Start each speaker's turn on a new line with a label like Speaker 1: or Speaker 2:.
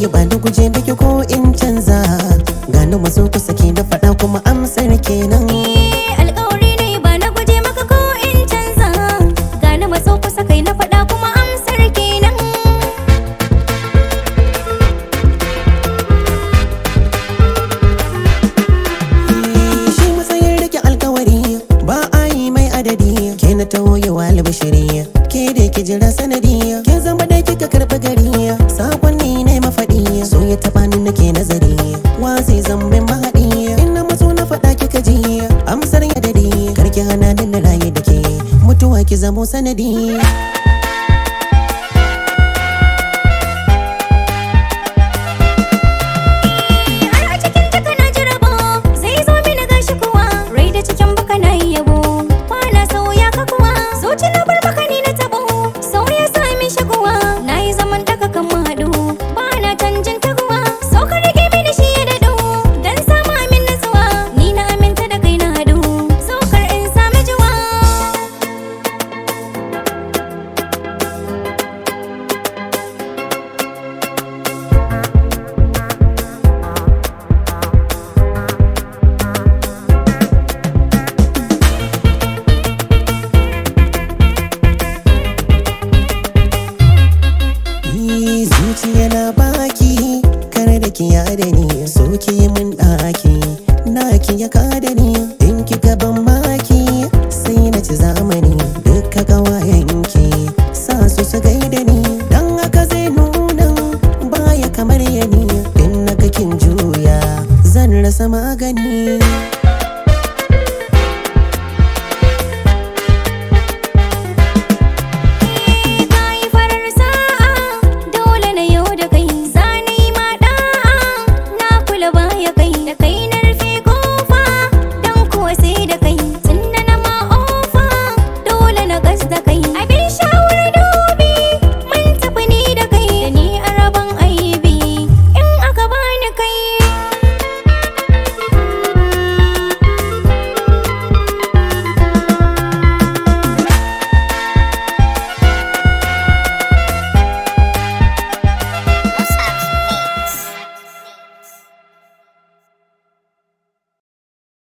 Speaker 1: ba da guje biki ko in canza gani maso kusa ke na faɗa kuma amsar kenan
Speaker 2: alƙawari ne ba na guje maka ko in canza gane maso kusa kai na faɗa kuma amsar kenan
Speaker 1: shi matsayin rike alkawari ba a yi mai adadi ke na tawoyewa albashiri ke da ki jira sanadi ke zama da kika karɓi gari sakonni ne mafaɗi so ya taɓa ni nake nazari wa zai zambin mahaɗi in na matso na faɗa kika ji amsar ya dadi karki hana ni na raye da ke mutuwa ki zamo sanadi
Speaker 2: har a cikin taka na ji rabo zai zo mini gashi kuwa rai da cikin baka na yi yabo kwana sauya ka kuwa zuci na bar baka ni na tabo sauya sami shaguwa na yi zaman daga kan mu haɗu ba na canjin taguwa so ka rage mini shi ya daɗu dan samu amin natsuwa ni na aminta da kai na haɗu so kar in sami juwa
Speaker 1: Yi zuciya na baki kare da ki da ni so ki min ɗaki na ki ya kada ni in ki gaban